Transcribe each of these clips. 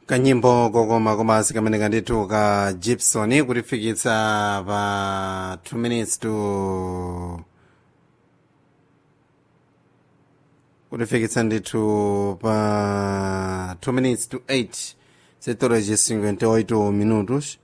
kanyimbo kokoma komanso kamene kandithu ka gibson kutifikitsa pa 2 minutes to kutifikitsa ndithu pa 2 minutes to 8 setores 58 minutos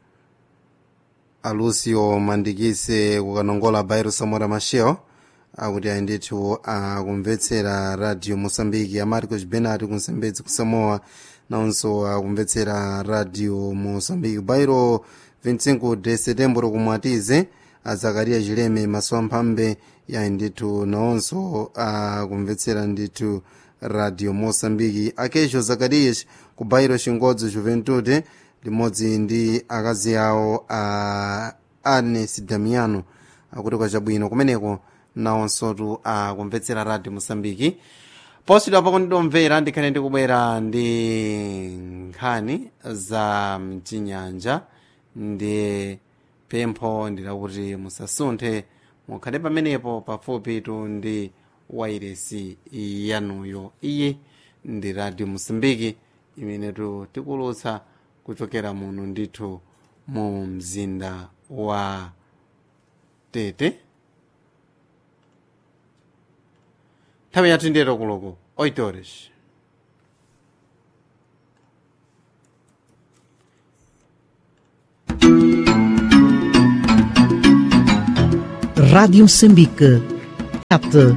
alucio mandikise kukanongola bairo samora machel akuti ayi ndithu akumvetsera radio moçambique amarcos benat kunsembedzi kusamoa nawonso akumvetsera radio moçambique bairo 25 de setembro kumwatize azakaria chileme maso amphambe yayi ndithu nawonso akumvetsera ndithu radio moçambique akecho zakarias ku bairo chingodzi juventude limodzi ndi akazi awo a anes damiano akuti kwachabwino kumeneko nawonsotu akumvetsera radio moçambique posidwa pako ndidomvera ndikhale ndikubwera ndi nkhani za mchinyanja ndi pempho ndilakuti musasunthe mukhale pamenepo pafupitu ndi wairesi yanuyo iyi ndi radio moçambique imenetu tikulutsa kuchokera muno ndithu mu mzinda wa tete nthawi yathu ndiyero kuloko 8 horas Rádio Moçambique. Ate.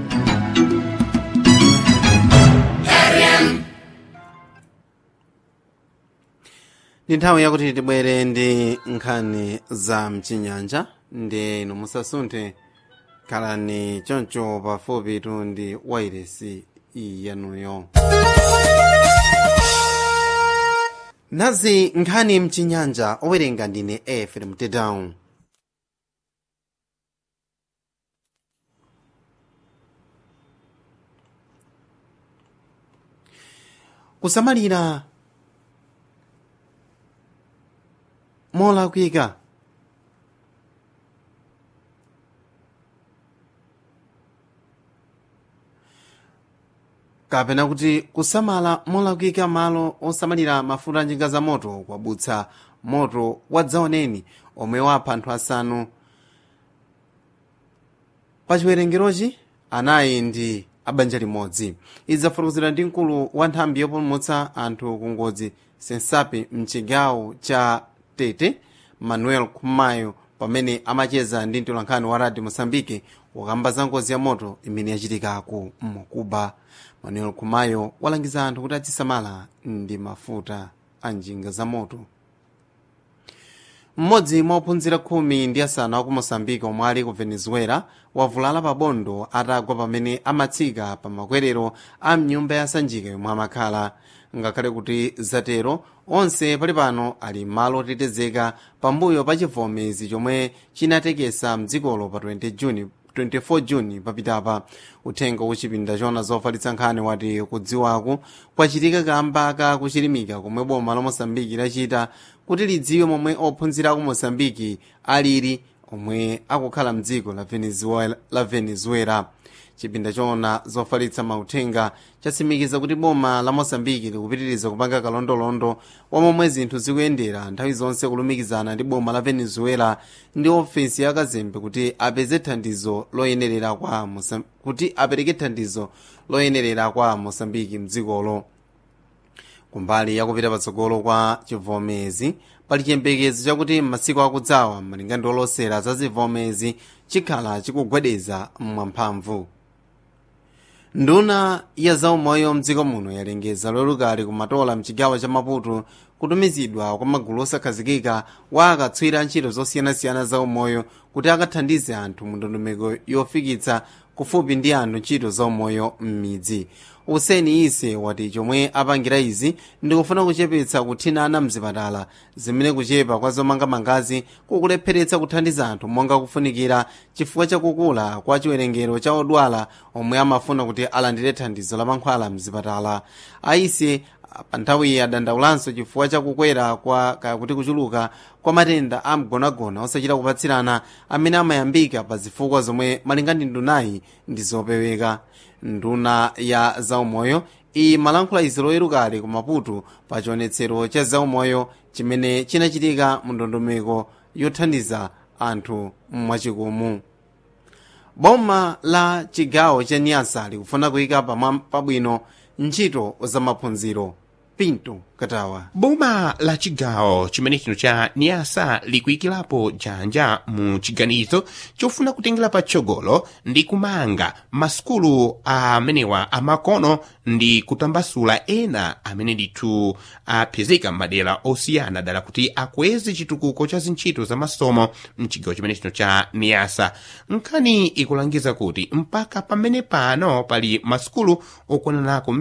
ndi nthawi yakuti tibwere ndi nkhani za mchinyanja ndi inu musasunthe khalani choncho pafupitu ndi wairesi yanuyo nazi nkhani mchinyanja owerenga ndine efrem tedown kusamalira molakwika kapena kuti kusamala molakwika malo osamalira mafuta a njinga za moto kwabutsa moto wadzaoneni omwe wapha anthu asanu pa chiwerengerochi anayi ndi abanja limodzi izi zafotokozedwa ndi mkulu wa nthambi yopulumutsa anthu ku ngozi sensapi mchigawo cha tete manuel kumayo pamene amacheza ndi mtolankhani wa radio moçambique wakamba za ngozi ya moto imene yachitikaku mkuba manuel kumayo walangiza anthu kuti azisamala ndi mafuta a njinga za moto mmodzi mwa ophunzira khumi ndi asanu aku moçambique omwe ali ku venezuela wavulala pa bondo atagwa pamene amatsika pa makwerero a mnyumba ya sanjika yomwe amakhala ngakhale kuti zatero onse pali pano ali m'malo otetezeka pambuyo pa chivomezi chomwe chinatekesa mdzikolo pa 20 juni 24 juni papitapa uthenga kuchipinda chona zofalitsa nkhani wati kudziwaku kwachitika kamba ka kuchilimika komwe boma la moçambike lachita kuti lidziwe momwe ophunzira aku moçambike alili omwe akukhala mdziko la venezuela, la venezuela. chipinda chona zofalitsa mauthenga chatsimikiza kuti boma la moçambike likupitiriza kupanga kalondolondo wa momwe zinthu zikuyendera nthawi zonse kulumikizana ndi boma la venezuela ndi ofesi ya kazembe kuti apeze thandizo loyenerera kwa Mosam... kuti apereke thandizo loyenerera kwa moçambike mdzikolo kumbali yakupita patsogolo kwa chivomezi pali chiyembekezo chakuti m'masiku akudzawa malinga ndi olosera za zivomezi chikhala chikugwedeza mwamphamvu nduna ya zaumoyo mdziko muno yalengeza lolukali kumatola mchigawo cha maputo kutumizidwa kwa magulu osakhazikika wa akatswira ntchito zosiyanasiyana zaumoyo kuti akathandize anthu mu ndondomeko yofikitsa kufupi ndi anthu ntchito zaumoyo m'midzi useni ise wati chomwe apangira izi ndikufuna kuchepetsa kuthinana mzipatala zimene kuchepa kwa zomangamangazi kukulepheretsa kuthandiza anthu monga kufunikira chifukwa chakukula kwa chiwerengero cha odwala omwe amafuna kuti alandire thandizo la mankhwala mzipatala aise pa nthawiyi adandaulanso chifukwa chakukwera kwa kakuti kuchuluka kwa matenda a mgonagona osachita kupatsirana amene amayambika pa zifukwa zomwe malinga ndi ndunayi ndi zopeweka nduna ya zaumoyo iyi malankhula izi loyerukali ku maputo pa chionetsero cha zaumoyo chimene chinachitika mu ndondomeko yothandiza anthu mwachikumu boma la chigawo cha nyasa likufuna kuyika pabwino ntchito za maphunziro pinto katawa boma la chigawo chimene chino cha niyasa likuyikirapo janja mu chiganizo chofuna kutengera patsogolo ndi kumanga masukulu amenewa amakono ndi kutambasula ena amene ndithu apezeka m'madera osiyana dala kuti akweze chitukuko cha zintchito za masomo mchigawo chimene chino cha niyasa nkhani ikulangiza kuti mpaka pamene pano pali masukulu okwananako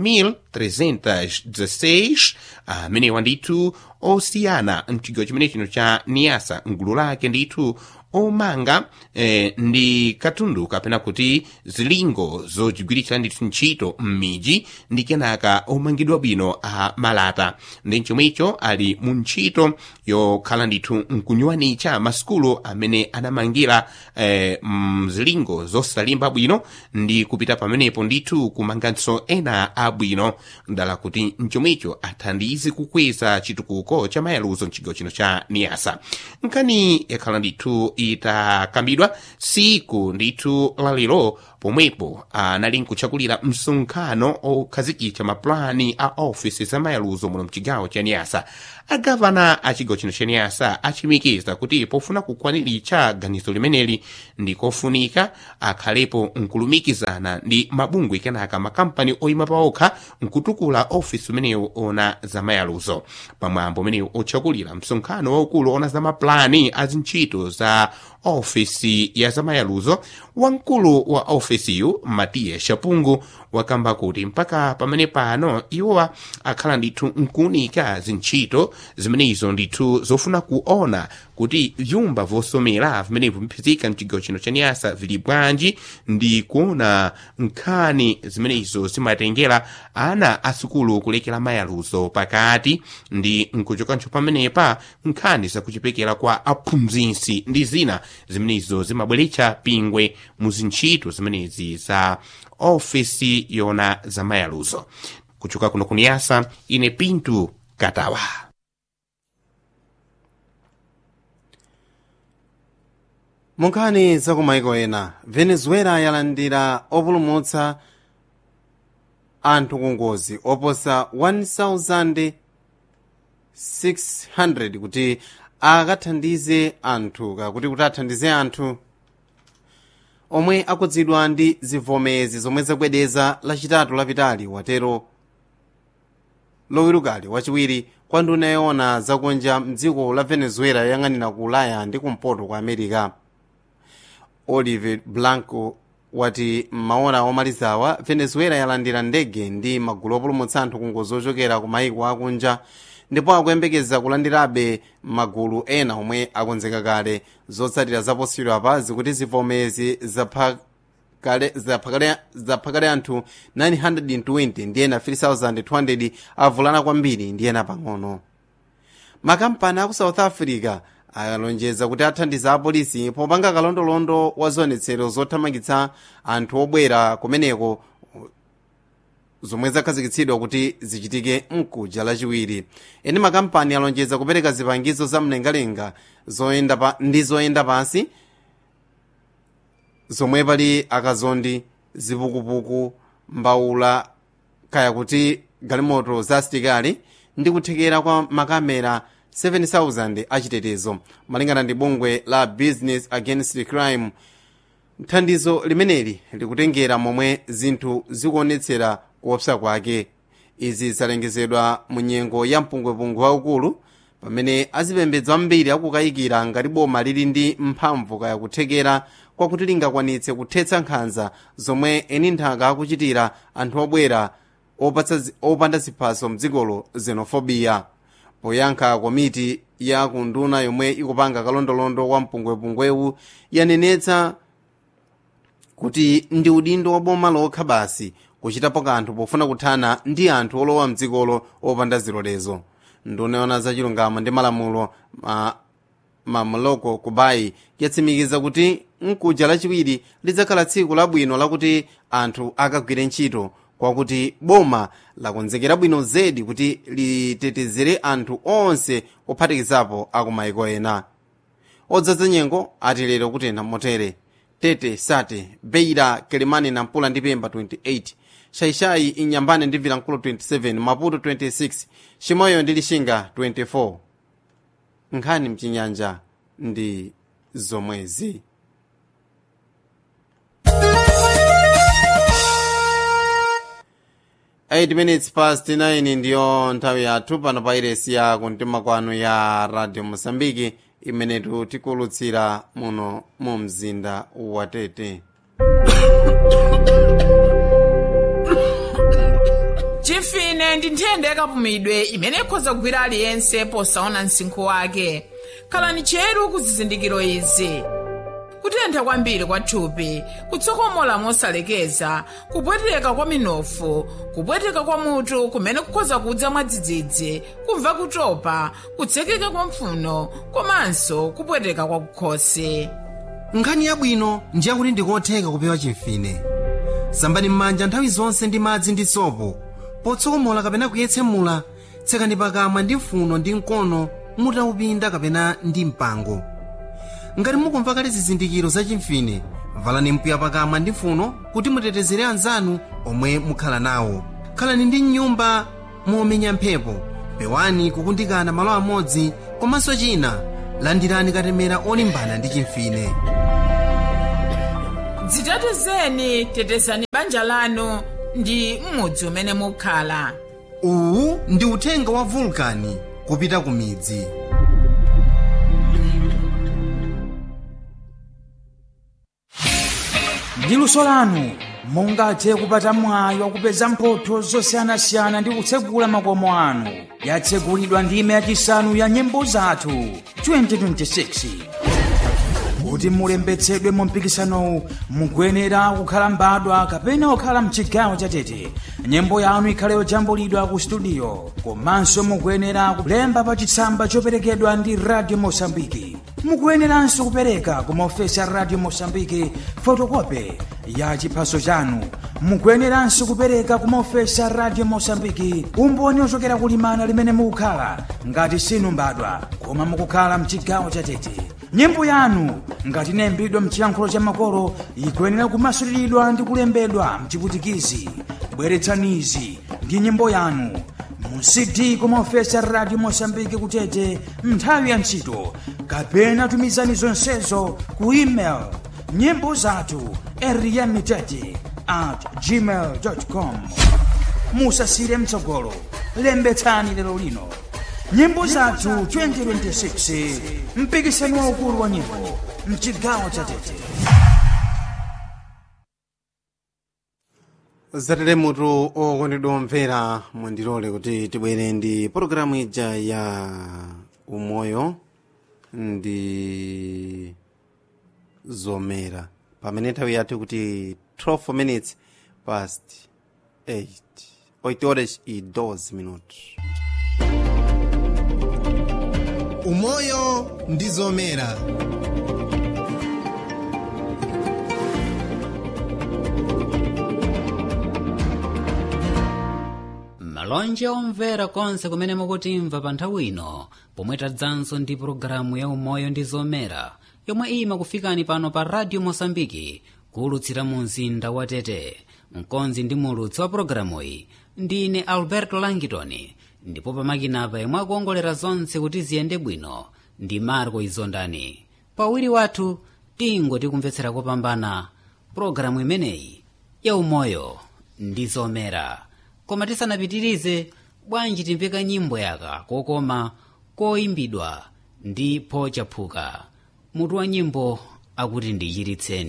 1316 amenewa ndithu osiyana mchigawo chimene chino cha niyasa mgulu lake ndithu omanga eh, ndi katundu kapena kuti zilingo zochigwiritsa ndithu ntchito m'miji ndi kenaka omangidwa bwino a malata ndi chomwecho ali mu ntchito yokhala ndithu nkunyuwanitsa masukulu amene anamangira eh, mzilingo zosalimba bwino ndi kupita pamenepo ndithu kumanganso ena abwino ndala kuti mchomwecho athandize kukweza chitukuko cha mayaluzo mchigawo chino cha niyasa nkhani yakhala ndithu itakambidwa siku ndithu lalero pomwepo anali nkuchakulira msonkhano okhazikitsa mapulani a ofisi za mayaluzo muno mchigawo cha niyasa agavana a chigawo chino cha niyasa achimikiza kuti pofuna kukwaniritsa ganizo limeneli ndi kofunika akhalepo nkulumikizana ndi mabungwe kenaka makampani oyima paokha nkutukula ofisi umenewu ona za mayaluzo pamwambo umenewu ochakulira msonkhano waukulu ona za mapulani a zintchito za ofisi ya zamayaluzo wamkulu wa ofisiyu matiya shapungu wakamba kuti mpaka pamene pano iwowa akhala ndithu nkuunika zintchito zimenezo ndithu zofuna kuona kuti vyumba vosomera vimenevo viphizika mchigawo chino cha niyasa vili bwanji ndi kuona nkhani zimenezo zimatengera ana asukulu kulekera mayaluzo pakati ndi nkuchokanso pamenepa nkhani zakuchipekera kwa aphunzitsi ndi zina zimenezo zimabweretsa pingwe mu zintchito zimenezi za ofisi yona za mayaluzo kuchoka kuno kuniyasa ine pintu katawa munkhani zakumaiko ena venezuela yalandira opulumutsa anthu ku ngozi oposa 1600 kuti akathandize anthu kakuti kuti athandize anthu omwe akudzidwa ndi zivomezi zomwe zakubwedeza lachitatu lapitali watero lowirukali wachiwiri kwa nduna yoona zakunja mdziko la venezuela yoyang'anira ku ulaya ndi kumpoto kwa america olive blanco wati m'maora omalizawa venezuela yalandira ndege ndi magulu opulumutsa anthu ku ngozi ochokera ku maiko akunja ndipo akuyembekeza kulandirabe magulu ena omwe akonzeka kale zotsatira zaposiyidwa pa zikuti zivomezi zaphakale anthu 920 ndi ena 3200 avulana kwambiri ndi ena pang'ono makampani aku south africa alonjeza kuti athandiza apolisi popanga kalondolondo wa zionetsero zothamangitsa anthu obwera kumeneko zomwe zakhazikitsidwa kuti zichitike mkuja lachiwiri eni makampani alonjeza kupereka zipangizo za mlengalenga zoyenda pa, ndi zoyenda pansi zomwe pali akazondi zipukupuku mbawula kaya kuti galimoto za asitikali ndi kuthekera kwa makamera 7000 achitetezo malingana ndi bungwe la business against crime thandizo limeneli likutengera momwe zinthu zikuonetsera kuopsa kwake izi zalengezedwa mu nyengo ya mpungwepungwe waukulu pamene azipembedzo ambiri akukayikira ngati boma lili ndi mphamvu kaya kuthekera kwakuti lingakwanitse kuthetsa nkhanza zomwe eni nthaka akuchitira anthu obwera opanda ziphaso mdzikolo xenophobia poyankha komiti ya kunduna yomwe ikupanga kalondolondo wa mpungwepungwewu yanenetsa kuti ndi udindo wa boma lokha basi kuchitapo kanthu pofuna kuthana ndi anthu olowa mdzikolo opanda zilolezo nduna yoona zachilungamo ndi malamulo ma, mamloko kubayi yatsimikiza kuti mkuja lachiwiri lidzakhala tsiku labwino lakuti anthu akagwire ntchito kwakuti boma lakonzekera bwino zedi kuti litetezere anthu onse ophatikizapo akumayiko ena odzadza nyengo ati lero kutentha motere tete sate beira kelemane na mpula ndi pemba 28 shaishai inyambane ndi vilankulu 27 maputo 26 chimoyo ndi lishinga 24 nkhani mchinyanja ndi zomwezi eight minutes past 9 ndiyo nthawi yathu pano pa iresi ya kumtima kwanu ya radio mosambiki imenetu tikulutsira muno mu mzinda wa tete chimfine ndi nthenda yakapumidwe imene ikhoza kugwira aliyense posaona msinkhu wake khalani cheru ku zizindikiro izi kutentha kwambiri kwa thupi kutsokomola mosalekeza kupweteka kwa minofu kupweteka kwa mutu kumene kukhoza kudza mwadzidzidzi kumva kutopa kutsekeka kwa mphuno komanso kupweteka kwa kukhosi nkhani yabwino ndiyakuti ndikotheka kupewa chimfine sambani m'manja nthawi zonse ndi madzi ndi sopo potsokomola kapena kuyetsemula tsekani pakamwa ndi mfuno ndi mkono mutaupinda kapena ndi mpango ngati mukumva kale zizindikiro za chimfine valani mpiya pakamwa ndi mfuno kuti mutetezere anzanu omwe mukhala nawo khalani ndi mnyumba momenya mphepo pewani kukundikana malo amodzi komanso china landirani katemera olimbana ndi chimfine dzitetezeni tetezani banja lanu ndi m'mudzi umene mukhala uwu ndi uthenga wa vulkani kupita ku midzi ndi luso lanu mungathe kupata mwayi wakupeza mphotho zosiyanasiyana ndi kutsegula makomo anu yatsegulidwa ndime yachisanu ya nyimbo zathu 2026 kuti mulembetsedwe mu mpikisanowu mukuyenera kukhala mbadwa kapena kukhala mchigawo chatete nyimbo yanu ikhale yojambulidwa ku studio komanso mukuyenera kulemba pa chitsamba choperekedwa ndi radio mosambiki mukuyeneranso kupereka ku maofesi a radio mosambiki fotokope ya chiphaso chanu mukuyeneranso kupereka ku maofesi a radio mosambiki umboni ochokera kulimana limene mukukhala ngati sinu mbadwa koma mukukhala mchigawo chatete nyimbo yanu ngati inayimbidwa mchiyankhulo cha makolo ikuyenera kumasuliridwa ndi kulembedwa mchiputikizi bweretsanizi ndi nyimbo yanu mu cd kumaofesi a radio mosambiki kutete nthawi ya ntchito kapena tumizani zonsezo ku email nyimbo zathu eriyamitete at gmail com musasire mtsogolo lembetsani lero lino nyimbo zathu 2026 mpikisano waukulu wa nyimbo mchigawo cha tete zatere mutu okondedwa omvera mundilole kuti tibwere ndi pologalamu ija ya umoyo ndi zomera pamene nthawi yathu kuti 12 minutes past 8 8 horas e 12 minutos umoyo ndi zomera malonje omvera konse kumene mukutimva pa nthawi ino pomwe tadzanso ndi pologalamu ya umoyo ndi zomera yomwe imakufikani pano pa radio mosambiki kuulutsira mu mzinda wa tete mkonzi ndi mulutsi wa pologalamuyi ndine alberto langitoni ndipo pamakinapa yemwe akuongolera zonse kuti ziyende bwino ndi marco izondani pawiri wathu tingoti kumvetsera kopambana pologalamu imeneyi ya umoyo ndi zomera koma tisanapitirize bwanji timveka nyimbo yaka kokoma koyimbidwa ndi pochaphuka mutu wa nyimbo akuti ndichiritseni